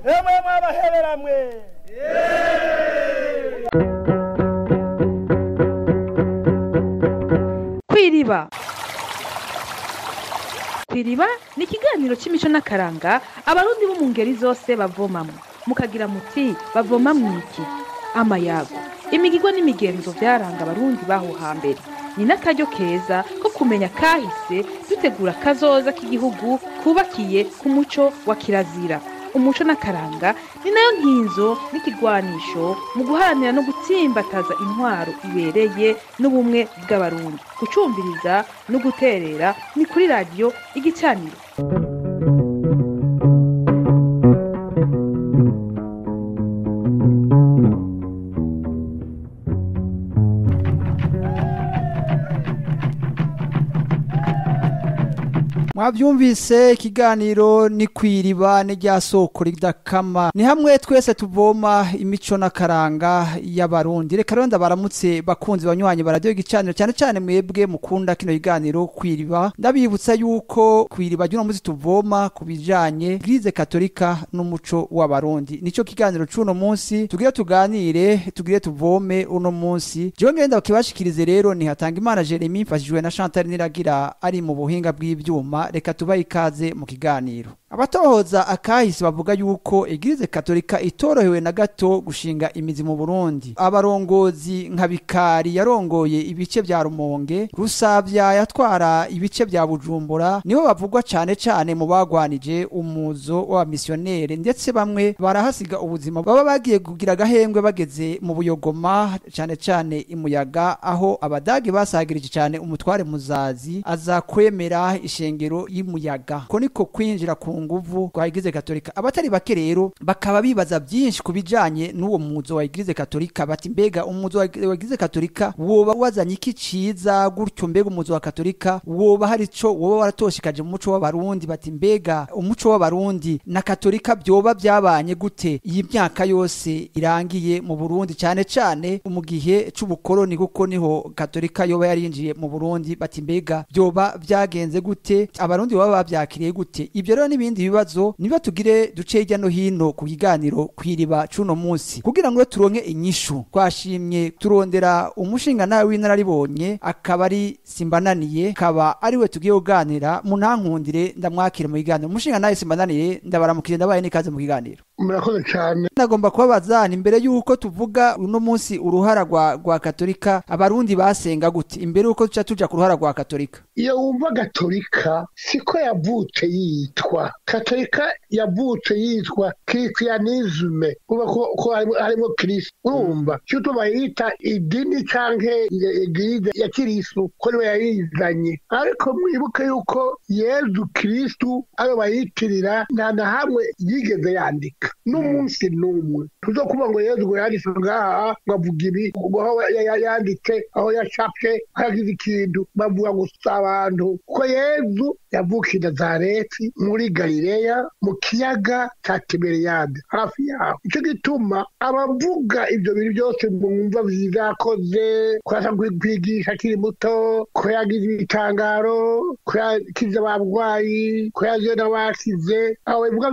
emwe mwabaheberamwe kwiriba kwiriba ni ikiganiro c'imico n'akaranga abarundi bo mu ngeri zose bavomamwo mukagira muti bavoma mwiki amayago imigirwa n'imigenzo vyaranga abarundi baho hambere ni n'akaryo keza ko kumenya kahise dutegura kazoza k'igihugu kubakiye ku muco wa kirazira umuco n'akaranga ni nayo nkinzo n'ikigwanisho mu guharanira no gutsimbataza intwaro ibereye n'ubumwe bw'abarundi gucumbiriza no guterera ni kuri radiyo igicaniro mwavyumvise ikiganiro ni kwiriba ni rya soko ridakama ni hamwe twese tuvoma imico n'akaranga y'abarundi reka rero ndabaramutse bakunzi banywanyi baradiyo igicaniro cyane cyane mwebwe mukunda kino kiganiro kwiriba ndabibutsa yuko kwiriba ry'uno munsi tuvoma ku bijanye grize katolika n'umuco w'abarundi nico kiganiro c'uno munsi tugire tuganire tugire tuvome uno munsi jewe ngenda bakibashikirize rero ni hatanga imana jeremy mfashijwe na chantal niragira ari mu buhinga bw'ivyuma reka tubahe ikaze mu kiganiro abatohoza akahise bavuga yuko egirize katolika itorohewe na gato gushinga imizi mu burundi abarongozi nka bikari yarongoye ibice vya rumonge rusavya yatwara ibice vya bujumbura nibo bavugwa cane cane mu bagwanije umuzo w'abamisiyoneri ndetse bamwe barahasiga ubuzima baba bagiye kugira agahembwe bageze mu buyogoma cane cane imuyaga aho abadagi basagirije cane umutware muzazi aza kwemera ishengero y'umuyaga ko niko kwinjira ku nguvu kwa Eglise Katolika abatari bake rero bakaba bibaza byinshi ku bijanye n'uwo muzo wa Eglise Katolika bati mbega umuzo wa Eglise Katolika woba wazanye iki ciza gutyo mbega umuzo wa Katolika woba hari ico woba waratoshikaje mu muco w'abarundi bati mbega umuco w'abarundi na Katolika byoba byabanye gute iyi myaka yose irangiye mu Burundi cyane cyane mu gihe c'ubukoroni kuko niho Katolika yoba yarinjiye mu Burundi bati mbega byoba byagenze gute abarundi baba bavyakiriye gute ibyo rero n'ibindi bibazo niba tugire duce hirya no hino ku kiganiro kwiriba cuno munsi kugira ngo turonke inyishu twashimye turondera umushinga nawe w'inararibonye akaba ari simbananiye akaba ari we tugiye kuganira mu ntankundire ndamwakire mu kiganiro umushinga nawe simbananiye ndabaramukire ndabaye n'ikaze mu kiganiro murakoze cyane nagomba kubabaza ni mbere y'uko tuvuga uno munsi uruhara rwa rwa katolika abarundi basenga gute imbere y'uko tuca tuja ku ruhara rwa katolika iyo wumva gatolika siko yavutse yitwa katolika yavutse yitwa kirisiyanizme kuba ko ko harimo- harimo kirisi urumva cyo bayita idini canke eglise ya kirisu ko niwe yayizanye ariko mwibuke yuko yezu kiristu ayo bayitirira nta na hamwe yigeze yandika n'umunsi n'umwe tuzokuba ngo yezu ngo yanditse ngaha ngo avuga ibi ngo aho ya- ya- yanditse aho yacapye aho yagize ikintu bavuga gusa abantu ko yezu yavukiye i nazareti muri galileya mu kiyaga cya tiberiyade hafi yaho icyo gituma abavuga ibyo bintu byose mwumva byiza yakoze ko yaza kwigisha akiri muto ko yagize ibitangaro ko yakize abarwayi ko yagiye n'abakize abo bivuga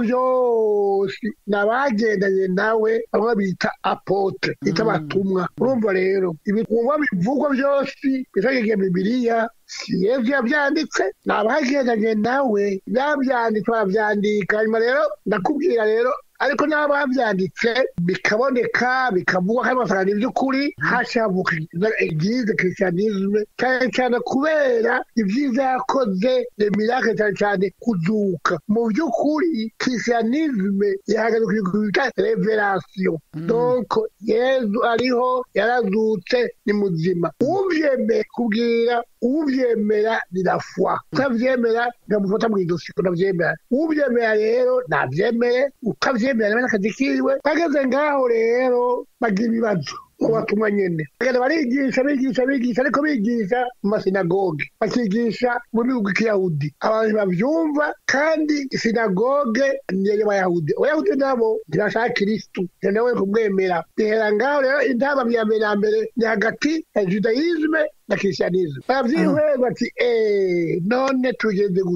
byose ni abagendanye nawe bamwe bita apotre bita abatumwa urumva rero ibikorwa bivugwa byose bisagiye bibiliya si yezu yabyanditse ni abagendanye nawe babyanditse barabyandika hanyuma rero ndakubwira rero ariko n'abo babyanditse bikaboneka bikavugwa kandi basanga ni iby'ukuri hashavuka eglise christianisme cyane cyane kubera ibyiza yakoze emirake cyane cyane kuzuka mu by'ukuri christianisme yahagaze ku kintu bita revelation donc yezu ariho yarazutse ni muzima uvyemeye kubwira uvyemera ni la foi utavyemera ngamufata mu idosi unavyemera uvyemera rero navyemere utavyemera nawe n'akazi kiwe bageze ngaho rero bagira ibibazo ubatumwa nyene bagenda barigisha bigisha bigisha ariko bigisha mu masinagoge bakigisha mu bihugu k'iyahudi abantu bavyumva kandi sinagoge niyo y'abayahudi abayahudi nabo ntibashaka kristu nawe kumwemera bihera ngaho rero intama ya mbere ya mbere ni hagati ya judaisme na christianisme baravyihweza bati eh none tugeze gute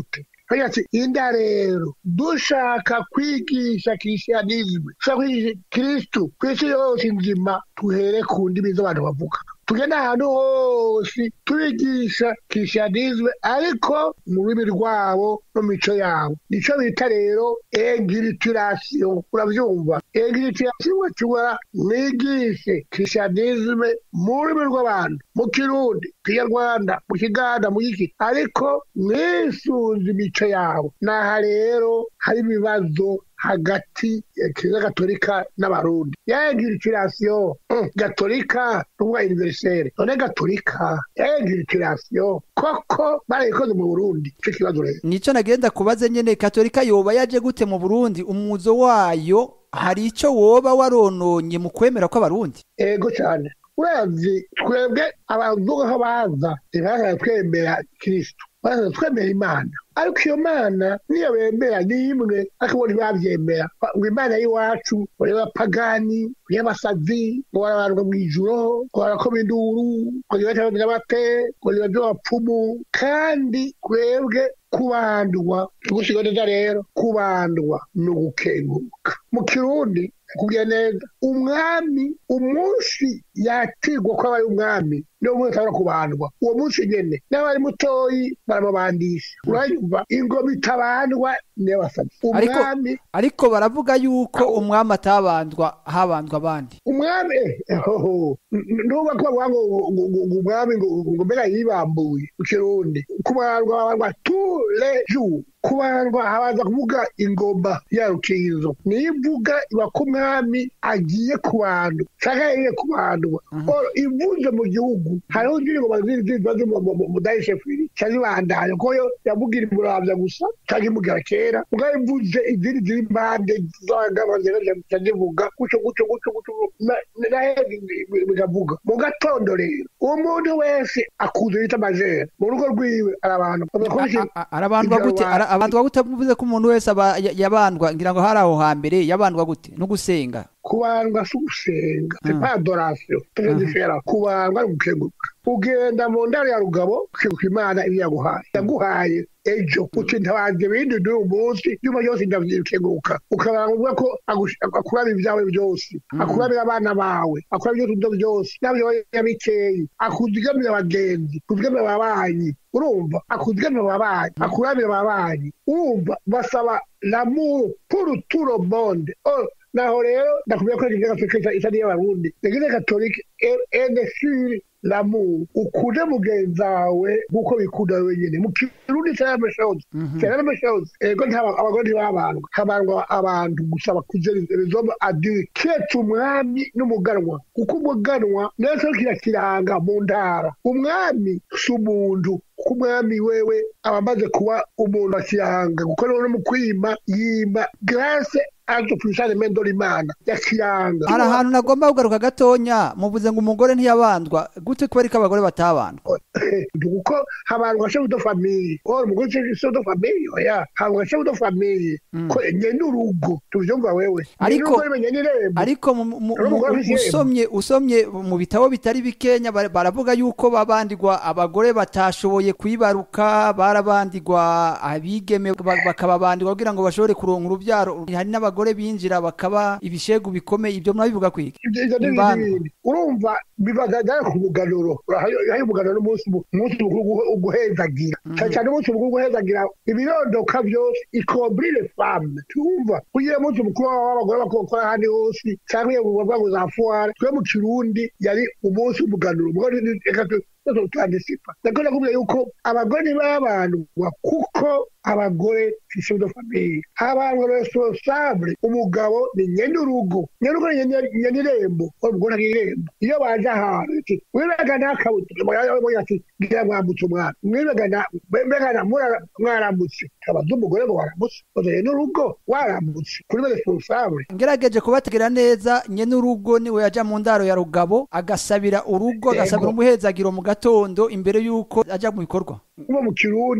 Agira ati inda rero dushaka kwigisha kirisiyanizme dushaka kwigisha kirisitu ku isi yose nzima tuhere ku ndimi z'abantu bavuga tugenda ahantu hose tubigisha kirisiyanizme ariko mu rurimi rwabo no mu mico yabo nico bita rero egiritirasiyo urabyumva egiritirasiyo bashobora mwigishe kirisiyanizme mu rurimi rw'abantu mu kirundi kinyarwanda mu kiganda mu giki ariko mwisunze imico yabo naha rero hari ibibazo hagati ya kiliziya gatolika n'abarundi yaegiritirasiyo gatolika n'ubwa univerisere none gatolika yaegiritirasiyo koko barayikoze mu burundi ico kibazo rero nico nagenda kubaze nyene katolika yoba yaje gute mu burundi umuzo wayo hari ico woba warononye mu kwemera kw'abarundi ego cyane urazi twebwe abavuga ko baza ntibazana twemera kirisitu baza twemera imana ariko iyo mana niyo bemera ni imwe ariko bo ntibavyemera ngo imana y'iwacu ngo y'abapagani ngo y'abasazi ngo barabandwa mw'ijuro ngo barakoma induru ngo nibatabamira bate ngo niba vy'abapfumu kandi twebwe kubandwa tugusiga neza rero kubandwa ni ugukenguruka mu kirundi kubwira neza umwami umunsi yatirwa ko aba ari umwami niwo munsi ashobora kubandwa uwo munsi nyene n'abari mutoyi baramubandisha urayumva ingoma itabandwa niyo basabye Ariko- umwami ariko baravuga yuko umwami atabandwa habandwa abandi umwami eh, hoho ntuba ko bavuga ngo ngo- ngo- ngo umwami ngo ngo mbega yibambuye mu kirundi kubandwa babandwa tous les jours kubandwa habanza kuvuga ingoma ya rukinzo niyo ivuga iba ko umwami agiye kubandwa canke yagiye kubandwa Oro, ivuze mu gihugu hariho izindi ngoma zindi ziba zo mu- mu- mu dayishefiri canke ibandanya kuko yo yavugira imuravya gusa canke imugira kera mugabo ivuze izindi ziri impande z'abagabo zica zivuga guco guco guco guco na- nahe bigavuga mu gatondo rero umuntu wese akuze bita majere mu rugo rwiwe arabantu A- a- arabandwa gute Ibyo Ara- abandwa gute bivuze ko umuntu wese aba ya- yabandwa ngira ngo hari aho hambere yabandwa gute no gusenga kubandwa si ugusenga c'est pas adoration très différent kubandwa ni ugukenguruka ugenda mu ndaro ya rugabo ukenguruka imana ibyo yaguhaye yaguhaye ejo uti ntabanje ibindi n'uyu munsi nyuma yose ndavyikenguruka ukabanga uvuga ko agush- akurabira ibyawe byose akurabira abana bawe akurabira ibyo tuzo byose n'abyoya bikeyi akuzigamira abagenzi akuzigamira ababanyi urumva akuzigamira ababanyi akurabira ababanyi urumva basaba l'amour pour tout le monde Oh, naho rero ndakubwira ko eglise gatolika isa n'iy'abarundi eglise gatolika ene sur l'amour ukunde mugenzi wawe nk'uko bikunda wewe nyene mu kirundi c'est la même chose c'est la même chose ego nta abagore ntibabandwa habandwa abantu gusa bakuze les hommes adultes kiretse umwami n'umuganwa kuko umuganwa nacyo kirakiranga mu ntara umwami si umuntu kuko umwami wewe aba amaze kuba umuntu akiranga kuko rero no mu kwima yima grace aje puissance mendo l'imana yakiranga hari ahantu nagomba kugaruka gatonya muvuze ngo umugore ntiyabandwa gute kubera ko abagore batabandwa kuko habandwa chef de famille or umugore chef de famille oya habandwa chef de famille ko nyene urugo tuvyumva wewe Ariko- nyene irembo ariko mu- mu- mu- Urumugore w'ishembo. usomye usomye mu bitabo bitari bikenya bara- baravuga yuko babandigwa abagore batashoboye kwibaruka barabandigwa abigeme ba- bakababandirwa kugira ngo bashobore kuronka urubyaro hari n'abagore binjira bakaba ibishegu bikomeye ibyo murabivuga kwiki ibyo ibyo ni Imbanza. ibindi urumva bibagaragara ku muganuro hari umuganuro n'umunsi mu- umunsi mukuru wo- wo guhezagira cyane cyane umunsi mukuru wo guhezagira ibirondoka byose ikombri le femme tumva kugira umunsi mukuru w'abagore bakokora ahandi hose cyangwa iyo bavuga ngo za fuwara twe mu kirundi yari umunsi w'umuganuro umugore ni- reka tu- twese tutandisipa ndakunda kuvuga yuko abagore ntibabandwa kuko abagore si chef de famille abantu responsable umugabo ni nyene urugo nyene urugo ni nyene nyene irembo umugore ari irembo iyo baje ahantu ati mwibega nakabuye ati ngira mwambutse umwana mwibega na mbega na mura- mwarambutse abaza umugore ngo waramutse ozaye n'urugo warambutse kuri be responsable ngerageje kubategera neza nyene urugo niwe yaja mu ndaro ya rugabo agasabira urugo Yego. agasabira umuhezagiro mu gatondo imbere yuko aja mu bikorwa kuba mu kirundi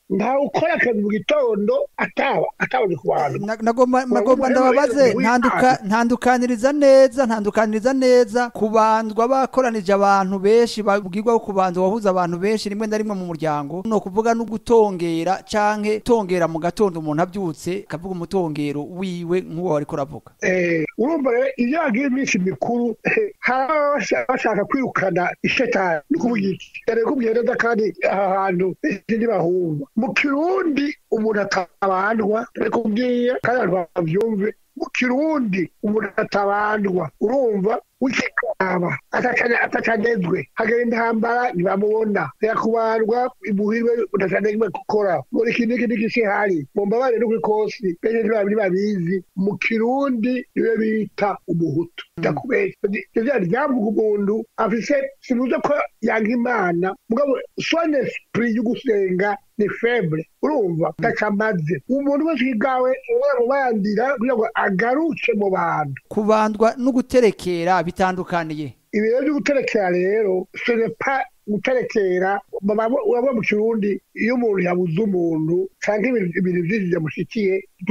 ntawe ukora akazi mu gitondo ataba atabonye ku bantu Na- nagomba Urabona nagomba rero ndababaze rero ntanduka- ntandukaniriza neza ntandukaniriza neza kubandwa bakoranije abantu benshi babwirwa ko kubandwa wahuza abantu benshi rimwe na rimwe mu muryango no kuvuga no gutongera canke tongera mu gatondo umuntu abyutse akavuga umutongero wiwe nk'uwo wariko uravuga Eh, urumva rero iyo hagiye iminsi mikuru hari ababa bashaka kwirukana ishetani ni ukuvuga iki yari kubwira neza kandi aha hantu ntibahumva mu kirundi umuntu atabandwa yari kubwiye kandi abantu babyumve mu kirundi umuntu atabandwa urumva wikikaba atacanezwe hagera intambara ntibamubona yakubandwa imuhirwe utacanezwe gukora muri iki n'iki n'iki kihari mumbabare no kw'ikosi benshi ntibabiri babizi mu kirundi niwe bita umuhutu ndakubeshya ivyo ryavuga umuntu afise sinuze ko yanka imana mugabo son esprit yo gusenga ni feble urumva ndakamaze umuntu wese igawe mubandira kugira ngo agaruke mu bantu kubandwa no guterekera bitandukaniye ibiro byo guterekera rero senepa guterekera urabona mu kirundi iyo umuntu yabuze umuntu cyangwa ibintu byinshi byamushyikiye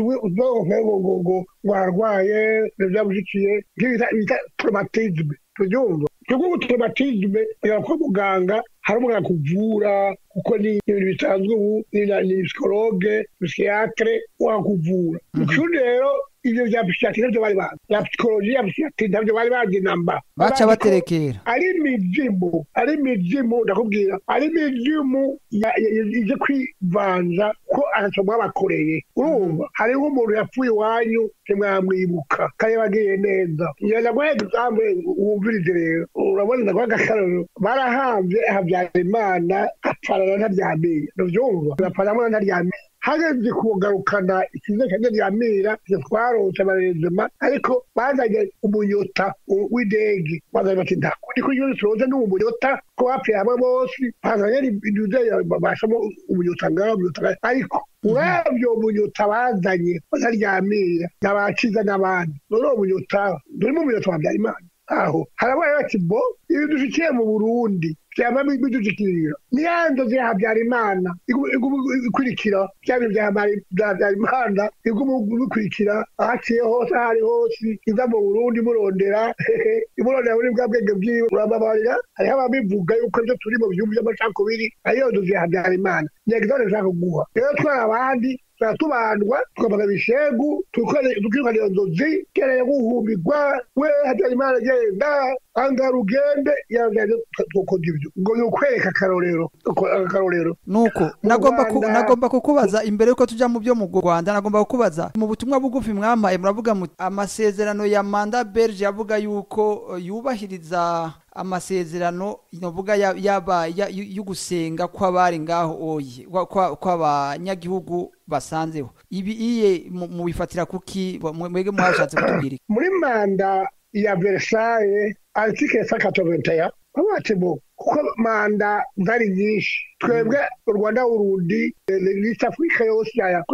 ngo ngo warwaye ibintu byamushyikiye nk'ibyo bita traumatisme tubyumva twebwe ubu traumatisme ugera kwa muganga hari umuganga kuvura kuko ni ibintu bisanzwe ubu ni psikologe psikiyatire wakuvura mu kirundi rero ibyo bya psikiyatire nabyo bari bazi bya psikoloji ya psikiyatire nabyo bari bazi namba baca baterekera ari imizimu ari imizimu ndakubwira ari imizimu ije kwivanza ko ntacyo mwabakoreye urumva hariho umuntu yapfuye iwanyu ntimwamwibuka kandi bagiye neza ngenda guha egizample wumvirize rero urabona ndaguha agakararo barahambye habyarimana apfarana ntaryamiye ntubyumva apfarana ntaryamiye hageze kugarukana ikiza cya ntaryamira twarose abarezema ariko bazanye umunyota w'indege bazanye bati ndakundi ko iyo turoze ni umunyota ko bapfuye hamwe bose bazanye ibintu bashamo umunyota ngaho umunyota ngaho ariko urabyo umunyota bazanye bataryamira n'abakiza n'abandi none uwo munyota durimo umunyota wa habyarimana aho harabaye bati bo ibi dushikiye mu burundi byaba bidushyikirira niya nzozi ya habyarimana ikurikira bya bintu bya habyarimana iguma bikurikira ahaciye hose aho ari hose iza mu burundi imurondera imurondera muri bwa bwenge bwiwe urababarira hariho ababivuga yuko ibyo turi mu bihugu by'amacakubiri ariyo nzozi ya habyarimana nyagizone nshaka kuguha rero twari abandi turatubandwa tukavuga ibishegu tukirukana iyo nzozi kereye guhumbirwa we habyarimana agenda angara ugende yagende tukora ibyo ngo ni ukwereka akarorero akarorero nuko nagomba ku, nagomba kukubaza imbere yuko tuja mu byo mu Rwanda nagomba kukubaza mu butumwa bugufi mwamaye muravuga muti amasezerano ya manda Belge yavuga yuko yubahiriza amasezerano novuga yaba y'ugusenga kw'abari ngaho oye kw'abanyagihugu basanzeho ibi iye mubifatira kuki mwege mwashatse kutubwira muri manda ya Versailles article 181 babati bo kuko manda zari nyinshi twebwe u rwanda urundi east africa yose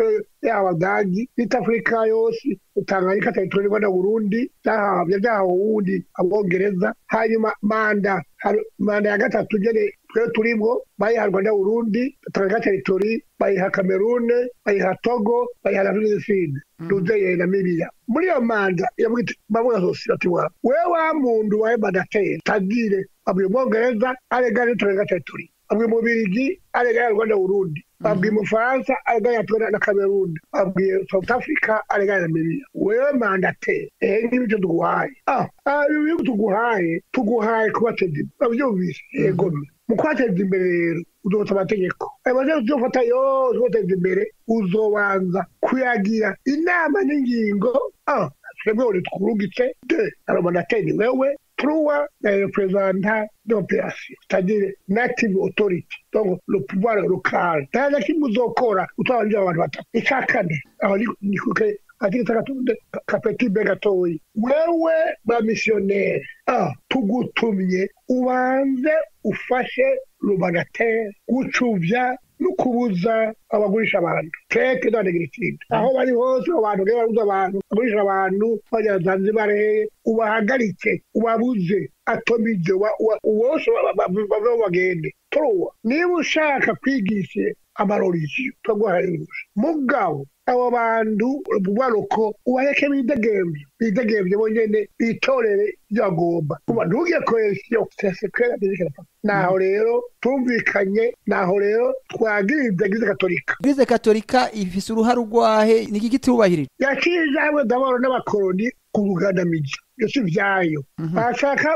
y'abadagi east africa yose tanganyika territory rwanda burundi byahabye byahawe uwundi abongereza hanyuma manda manda ya gatatu nyene twe turimo bayiha rwanda burundi tanganyika territory bayiha kamerune bayiha togo bayiha na tuniside nuzeye namibia muri iyo manda bavuga sosiyete wa wewe wa muntu wawe mandateri tagire abwiye umwongereza aregane tanganyika territory abwiye umubirigi aregane rwanda burundi babwiye umufaransa aregane na kameruni babwiye south africa aregane na namibia wewe mandateri ehe ngibi icyo tuguhaye ah ibi bihugu tuguhaye tuguhaye kubateza imbere babyumvise yego mu kubateza imbere rero uzofata amategeko ayo mategeko uzofata yose ubateza imbere uzobanza kuyagira inama n'ingingo ah twebwe uri twurungitse de aromandateri wewe truwa na representa d'opération c'est-à-dire native authority donc le pouvoir local nta na kimwe uzokora utabanje abantu batatu icya kane aho ni kuke katika takatunde kapeti be gatoyi wewe ba missionnaire ah tugutumye ubanze ufashe rubagatera gucuvya no kubuza abagurisha abantu keke na negritide aho bari hose abantu rero babuza abantu bagurisha abantu bajya zanzibar ubahagarike ubabuze atomize wose bave bagende turuwa niba ushaka kwigisha amarorisiyo twaguharirusha mugabo abo bantu baroko ubareke bidegemvye bidegemvye bonyene bitorere ivyo bagomba kuba ntugiye koheresiyo sesekera naho rero tumvikanye naho rero twagiriza eglise katolika eglise katolika ifise uruhare urwahe niki kitubahirije yakije hamwe ndabona n'abakoroni kurugandamija iyo si vyayo bashaka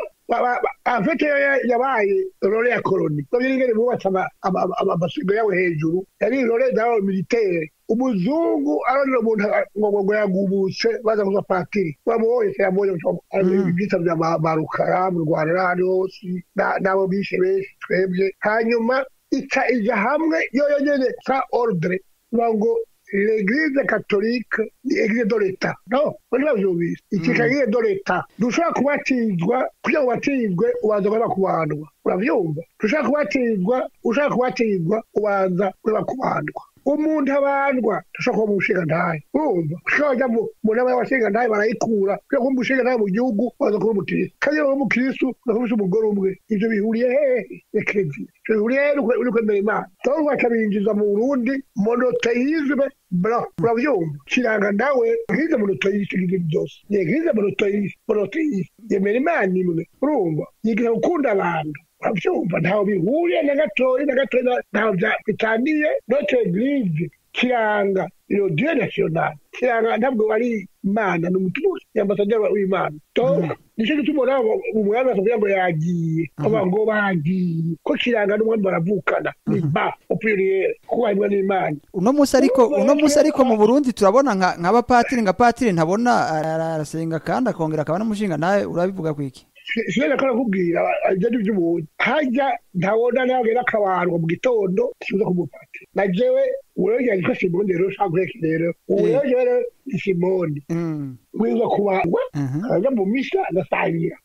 afete yo yabaye role ya koroni babyo ingene bubatse amasigo yawe hejuru yari role d'abord militaire umuzungu aronera umuntu ngo yagubutse baza kuza patiri bamuhoye yamubonye ibyitso bya barukara mu rwanda n'ahandi hose n'abo bishe benshi twebwe hanyuma ica ija hamwe yo yonyene sa ordre ngo l'église catholique ni église de l'état no bari bavyumvise ikika église de l'état dushobora kubatizwa kugira ngo ubatizwe ubanza kureba kubandwa uravyumva dushobora kubatizwa ushaka kubatizwa ubanza kureba kubandwa umuntu abandwa dushobora kuba mu mushinga ntahe urumva ushobora kujya mu nama y'abashinga ntahe barayikura kugira ngo umushinga ntahe mu gihugu waza kuba umukirisitu kandi iyo uri umukirisitu ugakubise umugore umwe ivyo bihuriye hehe ekereziya ivyo bihuriye hehe uri kwemera imana toho bakabinjiza mu burundi monoteisme bro uravyumva kiranga nawe nkize monoteisme ibintu byose nkize monoteisme monoteisme yemera imana imwe urumva yigira gukunda abantu uravyumva ntaho bihuriye na gatoyi na gatoyi ntaho bitaniye notre eglise kiranga iro dieu national kiranga ntabwo ari imana ni umutuzi ambasaderi w'imana donc nicyo gituma uraba umwami akavuga ngo yagiye aba ngo bagiye ko kiranga n'umwami baravukana ni ba opuriyere kuko harimwo n'imana uno munsi ariko uno munsi ariko mu burundi turabona nk'abapatiri nka patiri ntabona arasenga kandi akongera akaba n'umushinga nawe urabivuga kwiki sinari ko nakubwira ibyo ni iby'umuntu hajya ntabona nagera akabarwa mu gitondo kibuza kumupatira na jewe urengera yitwa simoni rero ushaka guheka rero ubu rero jewe ni simoni wiza kubarwa akajya mu misa agasangira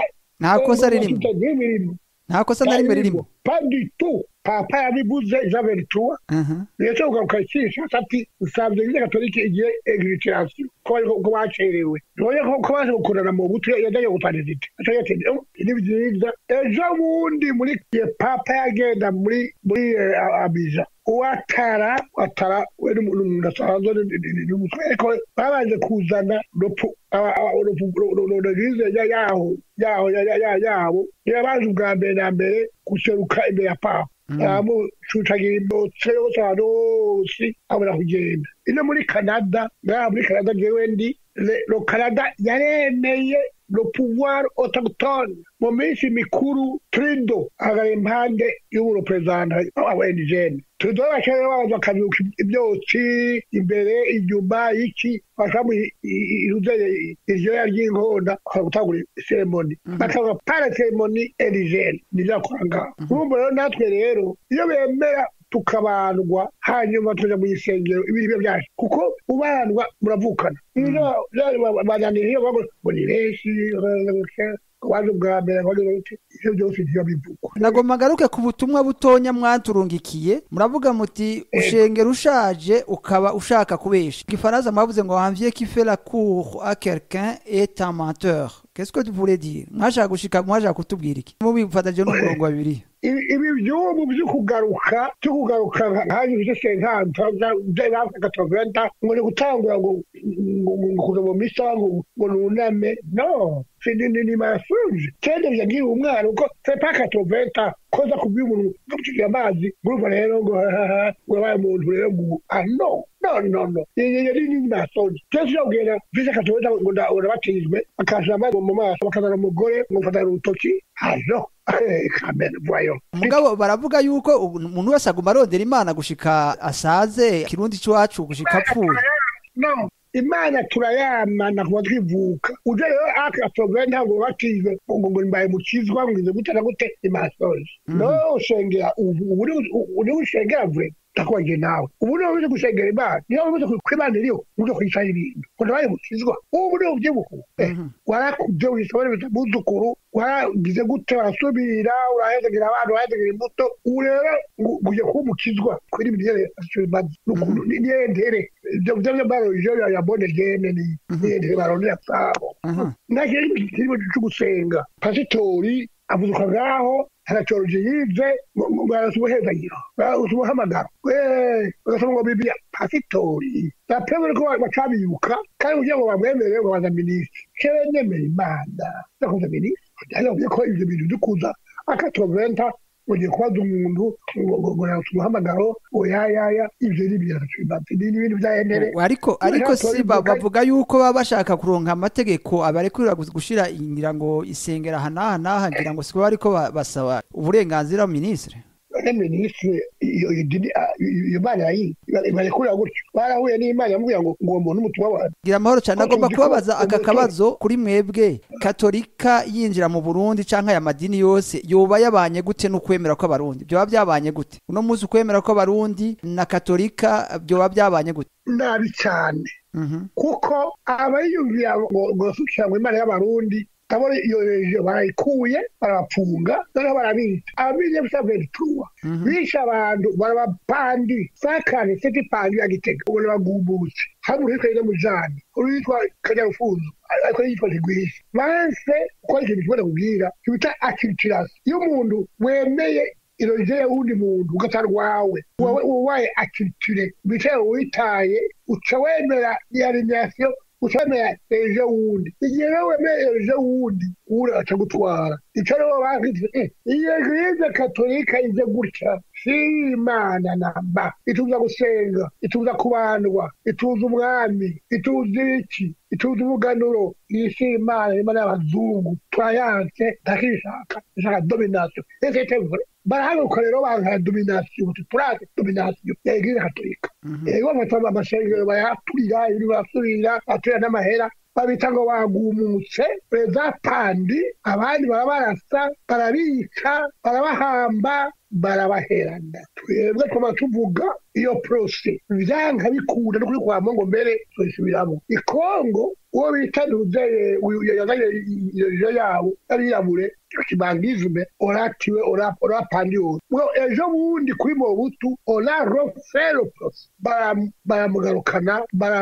nta kosa ririmo nta kosa na rimwe ririmo paditu papa yabivuze javerituwa rero ugaruka kishasha ati usabye eglise katolike igiye egiritirasiyo ko bacerewe none ko baje gukorana mu butu yajyayo guparizite aco yatende ni byiza ejo bundi muri papa yagenda muri muri abija uwatara watara we n'umuntu asanzwe n'umutwe ariko babanje kuzana eglise yaho yaho yabo yabanje ubwa mbere na mbere guseruka imbere ya papa aramucutagira imbotse yose ahantu hose abona kugenda ino muri canada ngaha muri canada jewe ndi lo canada yaremeye le pouvoir autochtone mu minsi mikuru trido ahagara impande y'ubureperezanta wa indigene trido bashaka babanza bakabyuka ibyotsi imbere inyuma iki bashamo iruzeye iryoya ry'inkonda bakaba gutangura seremoni bakavuga para seremoni indigene nibyo bakora ngaho urumva rero natwe rero iyo bemera tukabandwa hanyuma tuja mu isengero ibiri byacu kuko ubandwa muravukana bananiriye ngo ni benshi waje ubwa mbere ivyo byose ntibiba bivugwa nagomba ngaruke ku butumwa butonya mwaturungikiye muravuga muti ushengera ushaje ukaba ushaka kubesha igifaransa mwavuze ngo wanvier qui fait la cour à quelqu'un est un menteur qu'est-ce que tu voulais dire mwashaka gushika mwashaka kutubwira iki mubifatanyije n'umurongo wa bibiliya ibi byubu byo kugaruka byo kugaruka nkaje bije senkanta gatoventa ngo ni gutangura ngo kuza mu misa ngo nuname no ni marasunje kende byagira umwana uko sepa katoventa koza kubwira umuntu ngamucikira amazi ngurumva rero ngo ngo yabaye umuntu rero ngo ah no no no no yari ni masoni cyose yabwira vise katoventa ngo ndabatijwe akashira amazi mu maso bakazana umugore ngo mfatana urutoki ah no mugabo baravuga yuko umuntu wese aguma arondera imana gushika asaze kirundi c'iwacu gushika apfuye no imana turayamana kuba twivuka uje rero akatobe ntabwo batijwe ngo ngo mbaye mukizwa ngize gute na gute imasoje no ushengera ubu uri ushengera vure ndakubagiye nawe ubu niba uzi gusengera imana niba uzi ko imana iriho uzi kuyishaho ibintu ngo nabaye mukizwa ubu niba ubyibuka warakuze wisabone bitamuzukuru waragize gute warasubira urahezagira abana urahezagira imbuto ubu rero ugiye kuba umukizwa kuri imirire imaze niyentere ibyo byo barorije yabone gene niyentere barondera sabo nta kintu kirimo cyo gusenga pasitori avuduka ngaho teoloji yize barasa ubuhezagiro barasa ubuhamagaro bagasoma ngo bibiliya pasitori bapemere ko bacabibuka kandi kugira ngo bamwemerere ngo baza minisitiri kewe nemera imana ndakuza minisitiri ndavuye ko ivyo bintu dukuza akatoventa ugiye kubaza umuntu ngo yarasa umuhamagaro oyayaya ivyo ni ibintu bibazi ni ibintu vya enere ariko ariko si ba- bavuga yuko baba bashaka kuronka amategeko abarekurira gus- gushira ngira ngo isengera aha n'aha n'aha ngira ngo siko bariko ba- basaba uburenganzira minisitiri none minisitiri iyo iyo dini ah, iyo mana yayi barekurira gutyo barahuye n'imana yamubwira ngo ngo uwo muntu umutumwa wawe gira amahoro cyane Ko agomba tuzi ko kubabaza aka umuco- kabazo kuri mwebwe katolika yinjira mu burundi canke aya madini yose yoba yabanye gute n'ukwemera kw'abarundi vyoba byabanye gute uno munsi ukwemera kw'abarundi na katolika vyoba byabanye gute nabi cyane Mhm. kuko abayiyumvira ngo ngo basukira ngo imana y'abarundi ndabona iyo rejo barayikuye barabapfunga noneho barabica ababize gusa verituwa Mhm. bishe abantu barabapandi sakane seti pandi ya gitega ubona bagumbutse hamwe uwitwa ine mujani uwitwa kanyarufunzo ariko yitwa ntigwishe banse gukora ikintu kimwe nakubwira kibita akitirasi iyo umuntu wemeye iroje y'uwundi muntu ugatarwawe wowe ubaye akitire bicaye witaye uca wemera iyarimyasiyo uca wemera ejo wundi igihe rero wemera ejo wundi uwuri aca gutwara ico rero bakitire iyo eglise katolika ize gutya si imana namba ituza gusenga ituza kubandwa ituza umwami ituza iki ituza umuganuro iyi si imana imana y'abazungu turayanse ntakishaka ishaka domination ese itevure barahaguruka rero bankara domination uti turate domination ya eglise katolika ego batanga amashengero bayaturira ibiri basubira baturira n'amahera babita ngo bagumutse za pandi abandi baba barasa barabica barabahamba barabaherana twebwe tuba tuvuga iyo porose vyanka bikunda no kuri kwa mungu mbere tubisubiramo ikongo uwo bita ntuzeye yazanye iyo yabo yarirabure kibangizme oratiwe orapandiwe ejo bundi kuri mobutu ora rofero porose baramugarukana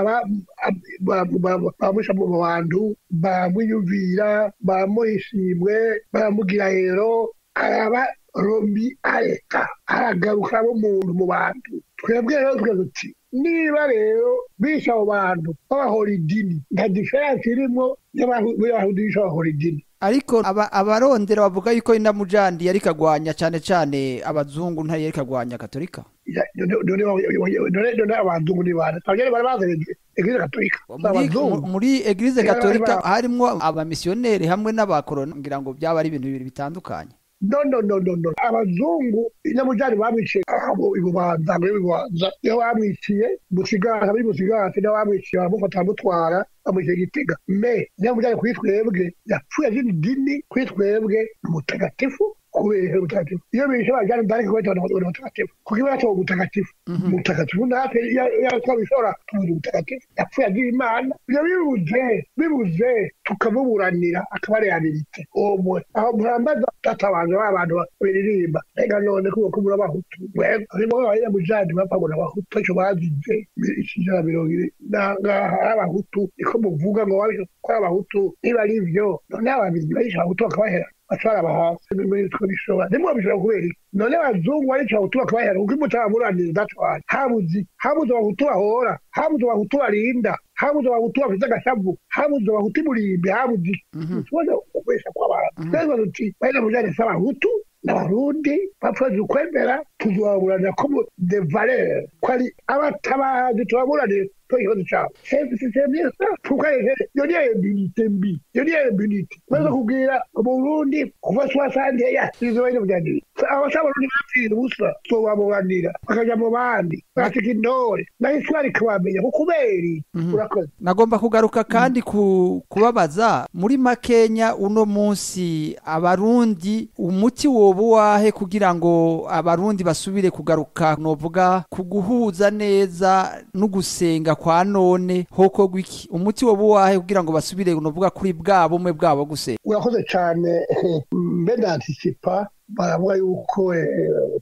baramusha mu bantu baramwiyumvira baramuhishimwe baramugira rero araba rombi areka aragaruka muntu mu bantu twebwe rero tukaza tuti niba rero bishe abo bantu babahora idini nta diferansi irimo y'abayahudi bishe babahora idini ariko aba- abarondera bavuga yuko indamujandi yari kagwanya cyane cyane abazungu ntari yari kagwanya katolika Ya- none- none- none none abazungu ni bande abanyene bari bazanye eglise katolika Si muri, abazungu mu- muri eglise Rero katolika bari harimwo abamisiyoneri hamwe n'abakoroni ngira ngo byaba ari ibintu bibiri bitandukanye no no no no no abazungu inyamujyane bamwiciye aho ibubanza ngo ibubanza iyo bamwiciye musigati abari musigati niyo bamwiciye baramufata baramutwara bamwiciye gitega me inyamujyane kuri twebwe yapfuye azina idini kuri twebwe ni mutagatifu kubera mutagatifu iyo bishe bajyana ndani kubeta ni mutagatifu kuko iba yatowe mutagatifu mutagatifu natwe iyo twabishora tumuzi mutagatifu yapfuye agira imana ibyo bibuze bibuze tukamuburanira akaba reabilite omwe aho murambaza databanza ba bantu biririmba rega none kuko ko muri abahutu mwebwe harimo abanyamujandi bapfa ngo n'abahutu icyo bazize ijana mirongo ine nangaha ari abahutu niko muvuga ngo babishe ko ari abahutu niba ari byo none ababirigi barishe abahutu bakabahera batwara abahasi muri two bishobora nimwe bishobora kubera iki none abazungu barica abahutu bakabahera kuko imutabamuraniriza datwara habuze habuze abahutu bahora habuze abahutu barinda habuze abahutu bafite agashavu habuze abahutu imurimbi habuze iki tubona kubesha kw'abantu twebwe tuti bari mujyane si abahutu n'abarundi bapfaje ukwemera tuzobaburanira ko mu de valeur ko ari abatabazi tubaburanire to ikibazo cyabo c'est ça pourquoi iyo niyo immunité mbi iyo niyo immunité maze kubwira mu Burundi kuva soixante ya izo bari mujyanire abasabarundi bapfira ubusa tubaburanira bakaja mu bandi bagatika intore na histoire ikabamenya kuko uberi urakoze nagomba kugaruka kandi ku kubabaza muri makenya uno munsi abarundi umuti woba uwahe kugira ngo abarundi basubire kugaruka novuga ku guhuza neza no gusenga kwa none hoko gwiki umuti woba uwahe kugira ngo basubire novuga kuri bwa bumwe bwabo gusenga urakoze cyane mbe ndantisipa baravuga yuko eh, papa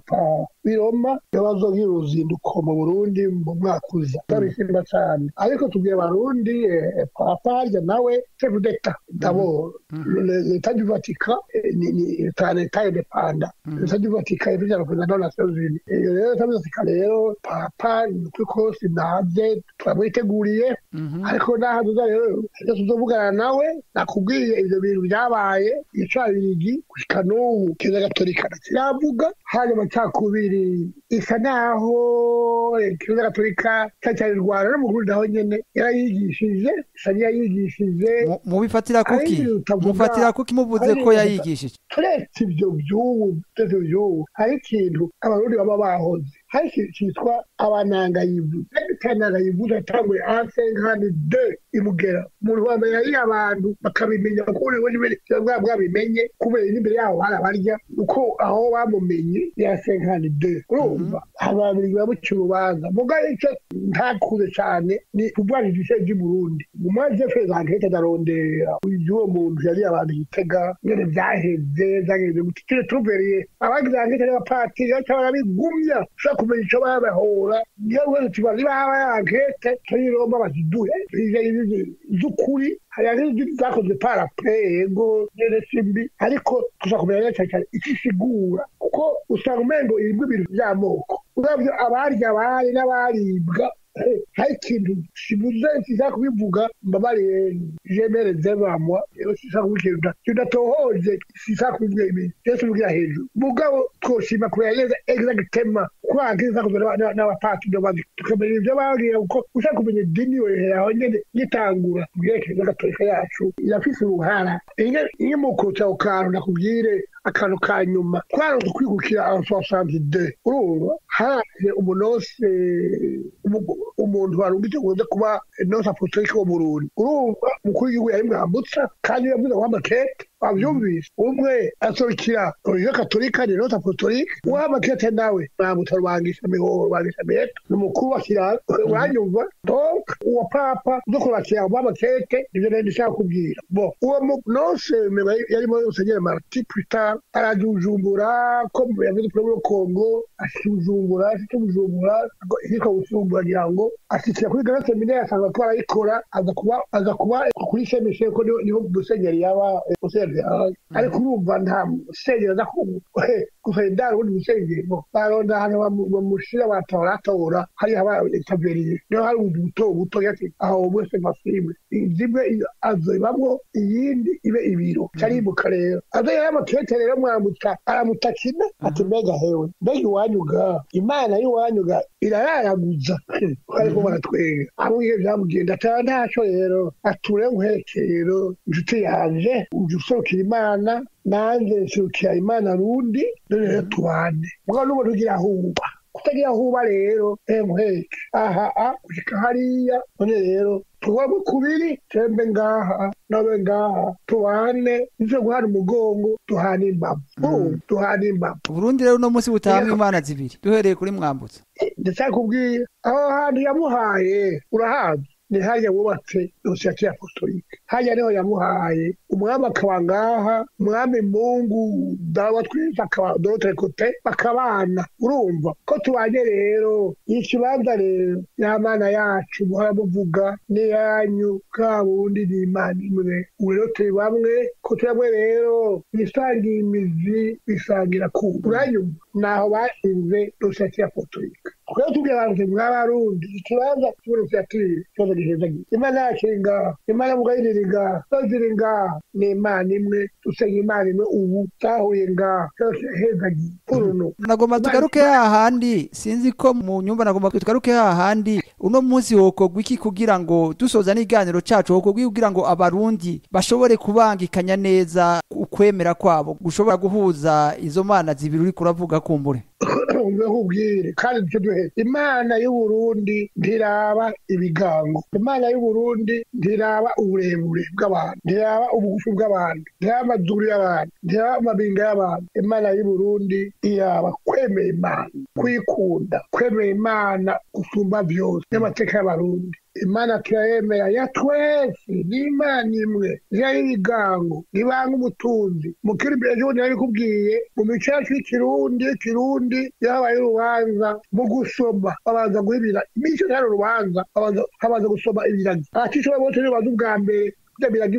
papa biroma yabazogira uruzinduko mu burundi mu mwaka uza ndabishima cyane ariko tubwira abarundi eh, papa harya nawe chef d'etat d'abord l'état du vatican eh, ni ni leta leta independa leta du vatican ifite representant des nations unies iyo rero leta du vatican rero papa ni ukuri kose naje turamwiteguriye ariko nahaduza rero ibyo tuzovugana nawe nakubwiye ibyo bintu byabaye icabirigi gushika n'ubu keza gatolika kiravuga hari amacakubiri isa naho keza gatolika cyari rwanda no mu Burundi naho nyene yarayigishije isa n'iyayigishije Mu- mubifatira kuki Ariko utavuga- mufatira kuki muvuze ariko ko utavuga- yayigishije turetse ibyo by'ubu turetse ibyo by'ubu hari ikintu abarundi baba bahoze hari ikintu cyitwa abanangayivu tanangayivu yatanguye ansenkani de imugera umuntu wambaye yari abantu bakabimenya kuko buri wese bwa bwabimenye kubera n'imbere yaho barabarya uko aho bamumenye ya senkani de urumva abantu bamuca urubanza mugabo icyo ntakuze cyane ni kubwanira ibice by'i Burundi mu maze feza nkete ndarondera uyu muntu yari abantu yitega ngene byaheze byageze gutire tubereye abagize nkete n'abapatiri cyangwa barabigumya ushaka kumenya icyo babahora niyo wese tubazi baba yankete turi roma baziduhe z'ukuri hari n'izindi zakozwe parapre yego nyene simbi ariko tuza kumenya neza cyane cyane icyo isigura kuko usanga umengo irimo ibintu by'amoko uravyo abarya abari n'abaribwa eh, hari ikintu kibuze kiza kubivuga mbabariye jemere zebamwa rero sisa kubikintu tudatohoje sisa kubivuga ibintu byose bivugira hejuru mugabo twoshima kubera neza exactement ko hanze zakozwe n'aba- n'abapatiri n'abandi tukamenya ibyo babwira kuko ushaka kumenya idini yohera aho nyene gitangura ubwerekeye n'agatolika yacu irafise uruhara iyo mukutse ako kantu nakubwire akantu ka nyuma twaronse kwigukira abasosanti de urumva haraje umunose umu- umuntu warungitse kuze kuba nose apostolike wo Burundi urumva umukuru w'igihugu yari mwambutsa kandi yavuze ngo amakete wabyumvise umwe asorokira oriyo katolika ni nose apostolike uwamakete nawe mwambutsa rubangisha mihoro rubangisha meto ni umukuru wa kiranga uranyumva donc uwo papa uzo kurakira uwamakete nivyo nari ndishaka kubwira bo uwo mu- nose meba yarimo musenyeri marti puta arajujumbura ko yavuze kuri muri kongo ashujumbura ashitse bujumbura hitwa bujumbura ngira ngo ashikira kuri grand seminaire asanga ko arayikora aza kuba aza kuba kuri semishe ko niho- niho musenyeri yaba eh, musenyeri yaba ariko urumva nta musenyeri aza ku- eh, gusa indaro ubundi musenyeri bo baronda ahantu bamu- bamushira batora atora hariya haba etaberiye niho hari ubundi buto buto yati aho bose masibe zimwe azoibamwo iyindi ibe ibiro caribuka rero azo yari amakete rero mwambutsa aramutakina ati mbega hewe mbega iwanyuga imana y'iwanyuga irararaguza ariko baratwenga amubwiye byamugenda atara ntaco rero ature nkwerekeye rero inshuti yanje uje userukira imana nanjye nserukira imana rundi none rero tubane mugabo n'umuntu ugira ahuba kutagira ahuba rero emheke aha a gushika hariya none rero tubabe kubiri tembe ngaha nabe ngaha tubane nizo guhana umugongo tuhana imbavu urumva tuhana imbavu Burundi rero uno munsi butahamwe imana zibiri duhereye kuri mwambutsa ndacakubwira aho hantu yamuhaye urahazi ni harya wubatse dosiyete apostolike harya niho yamuhaye umwami akaba ngaha umwami mungu dawa twese akaba dotere kote bakabana urumva ko tubanye rero ikibanza rero y'amana yacu muhora muvuga n'iyanyu bwa bundi ni imana imwe ubu rero turi bamwe ko turi bamwe rero bisangiye imizi bisangira ku uranyumva naho bashinze dosiyete apostolike twebwe tubwira abantu mw'abarundi ikibanza cy'uburusiatire ikibazo giheza gito imana yacu iri ngaha imana mugayiri iri ngaha zose iri ngaha ni imana imwe dusenga imana imwe ubu zahuye ngaha cyose heza gito uruno nagomba tugaruke hahandi sinzi ko mu nyumba nagomba tugaruke hahandi uno munsi hokorwa iki kugira ngo dusoza n'iganiro cacu hokorwa iki kugira ngo abarundi bashobore kubangikanya neza ukwemera kwabo gushobora guhuza izo mana zibiri uriko uravuga kumbure umve nkubwire kandi nicyo duheze imana y'uburundi ntiraba ibigango imana y'uburundi ntiraba uburebure bw'abantu ntiraba ubugufi bw'abantu ntiraba amazuru y'abantu ntiraba amabinga y'abantu imana y'uburundi iraba kwemera imana kwikunda kwemera imana gusumba byose n'amateka y'abarundi imana turayemera ya twese ni imana imwe yari ibigango ibanga umutunzi mukiri imbere ejo bundi nari kubwiye mu mico yacu y'ikirundi kirundi yabaye urubanza mu gusoma babanza guhibira imico ntari urubanza babanza- habanza gusoma ibiragi abatishoboye bose nibo baza ubwa mbere bya biragi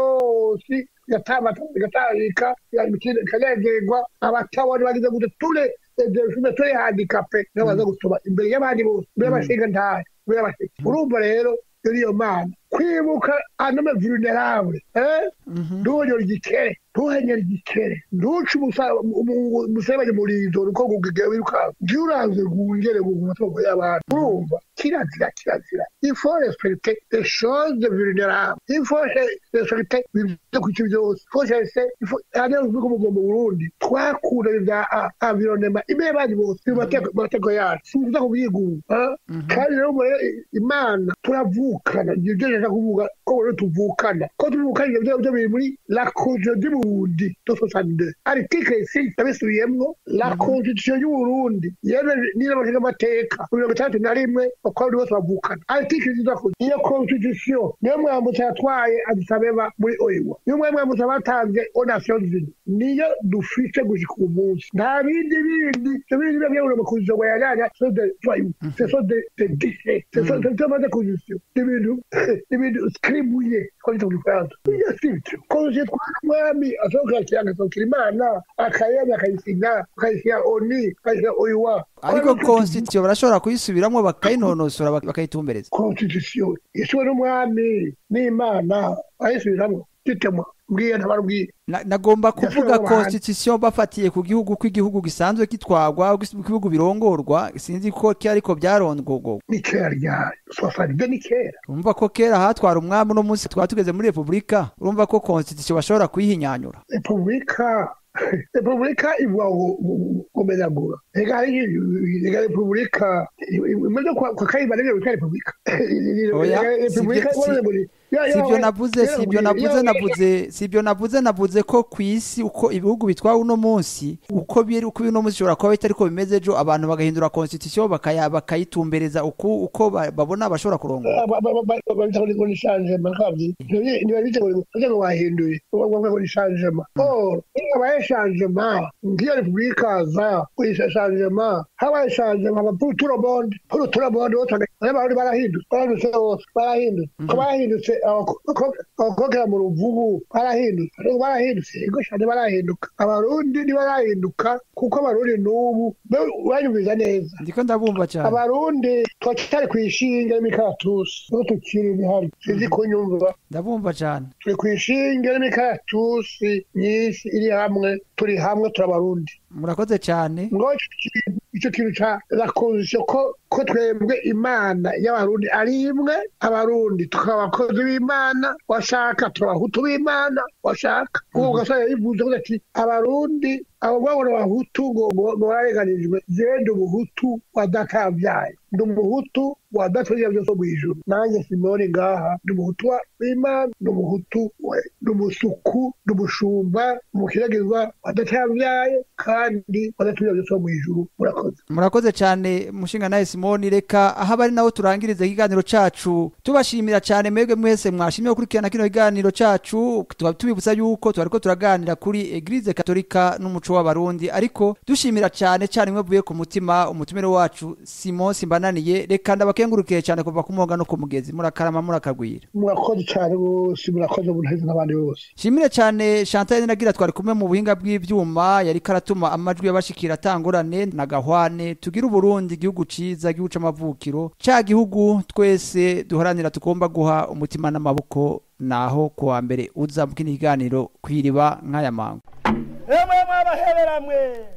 byose bigatambata bigatangika bikanezerwa abatabona bagize gute ture tume turi handikape nibo baza gusoma imbere y'abandi bose imbere y'abashinga ntahe imbere y'abashinga urumva rero iyo niyo mana kwibuka anome vulnerable eh ntuhonyore igikere ntuhenyere igikere ntuce umusebanyi murizo uko gugege wirukanka ngiyo uranze gungere guga amatungo y'abantu urumva kirazira kirazira il faut respecter les choses vulnérables il faut respecter ibyo kuki byose il faut chercher il faut hano uvuga mu Burundi twakura ibya environnement imbere y'abandi bose mu mateko mu mateko yacu sinza kubyigunga kandi rero muri imana turavukana ibyo byo nshaka kuvuga ko rero tuvukana ko tuvukana ibyo byo byo biri muri la constitution du Burundi de 62 article 6 yabisubiyemwo la constitution y'u Burundi yemeje n'iramashinga amateka mirongo itandatu na rimwe bakora bose bavukana article ziza ko iyo constitution niyo mwambutsa yatwaye Addis Abeba muri oiwa niyo mwambutsa batanze aux Nations Unies niyo dufite gushika uyu munsi nta bindi bindi ibyo bindi biba byabura mu constitution ngo yajyanya ce de voyous ce sont des des déchets ce sont ce sont des constitutions ibintu ibintu skribuye ko bita mu Gifaransa iyo si byo constitution twara umwami asohoka akiranga asohokera imana akayemya akayisinya akayisinya oni akayisinya oiwa ariko constitution barashobora kuyisubiramo bakayinonosora bak- bakayitumbereza constitution yiswe n'umwami n'imana ayisubiramwo gitemwa mbwiye ntabarubwiye Na- nagomba kuvuga Yashobora guhana. constitution bafatiye ku gihugu ko igihugu gisanzwe kitwagwa ko ibihugu birongorwa sinzi ko ki ariko byarongorwa ni kera ryari sosanide ni kera urumva ko kera hatwara umwami uno munsi twaba tugeze muri repubulika urumva ko constitution bashobora kuyihinyanyura repubulika repubulika ivuga ngo kumenyagura reka hari reka repubulika imaze kwa kayimba rero bita repubulika Oya, repubulika si- si- ibona muri si ibyo navuze si ibyo navuze navuze si ibyo navuze navuze ko ku isi uko ibihugu bitwara uno munsi uko biri uko uno munsi bishobora kuba bitari ko bimeze ejo abantu bagahindura constitution bakaya bakayitumbereza uko uko ba- babona bashobora kurongora babita ngo ni changement kabyi niba bita ngo ngo wahinduye ngo ni changement oh habaye changement ngiyo repubulika za kuyisha changement habaye changement aba pour tout le monde pour tout le monde bose abantu barahindutse barahindutse bose barahindutse ko barahindutse abakokera mu ruvubu barahindutse ariko barahindutse ego cyane barahinduka abarundi ntibarahinduka kuko abarundi n'ubu banyumviza neza ndiko ndabumva cyane abarundi turacyari ku ishinge n'imikaratusi niho tukiri bihari sinzi kunyumva ndabumva cyane turi ku ishinge n'imikaratusi myinshi iri hamwe turi hamwe turabarundi murakoze cyane ngo icyo kintu- icyo kintu ca la constitution ko ko twebwe imana y'abarundi ari imwe abarundi tukaba abakozi b'imana washaka turabahutu b'imana washaka kuko ugasanga yivuze ko ati abarundi abo babona abahutu ngo ngo- ngo bararenganijwe jewe ndi umuhutu wa databyaye ndi umuhutu wa databyaye byose mu ijuru nanjye simoni ngaha ndi umuhutu wa- w'imana ndi umuhutu we ndi umusuku ndi umushumba umukiragizwa wa databyaye kandi wa databyaye byose mu ijuru murakoze murakoze cyane mushinga nawe simoni reka aho abari naho turangiriza ikiganiro cacu tubashimira cyane mwebwe mwese mwashimye gukurikirana kino kiganiro cacu tukaba tubibutsa yuko twariko turaganira kuri eglise katolika n'umuco w'abarundi ariko dushimira cyane cyane mwevuye ku mutima umutumire wacu simon simbananiye reka ndabakengurukiye cyane kuva ku mwoga no ku mugezi murakarama murakagwira murakoze cyane bose murakoze munaheze n'abandi bose shimire cyane chantal nagira twari kumwe mu buhinga bw'ivyuma yari karatuma amajwi y'abashikira atangurane na gahwane tugire uburundi igihugu ciza igihugu c'amavukiro ca gihugu twese duharanira tugomba guha umutima n'amaboko naho kuwa mbere uza mu kindi kiganiro kwiriba nk'aya mango emwe mwabaheberamwe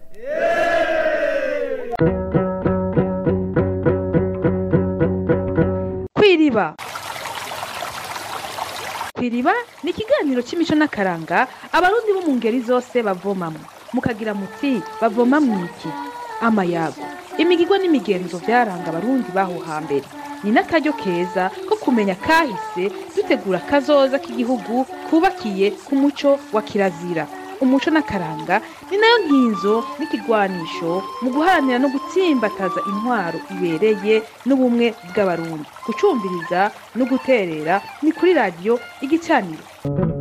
kwiriba kwiriba ni ikiganiro cy'imico n'akaranga abarundi bo mu ngeri zose bavomamo mukagira muti bavoma mu iki amayago imigirwa n'imigenzo byaranga abarundi baho hambere ni n'akaryo keza ko kumenya kahise dutegura kazoza k'igihugu kubakiye ku muco wa kirazira umuco n'akaranga ni nayo nkinzo n'ikigwanisho mu guharanira no gutsimbataza intwaro ibereye n'ubumwe bw'abarundi gucumbiriza no guterera ni kuri radiyo igicaniro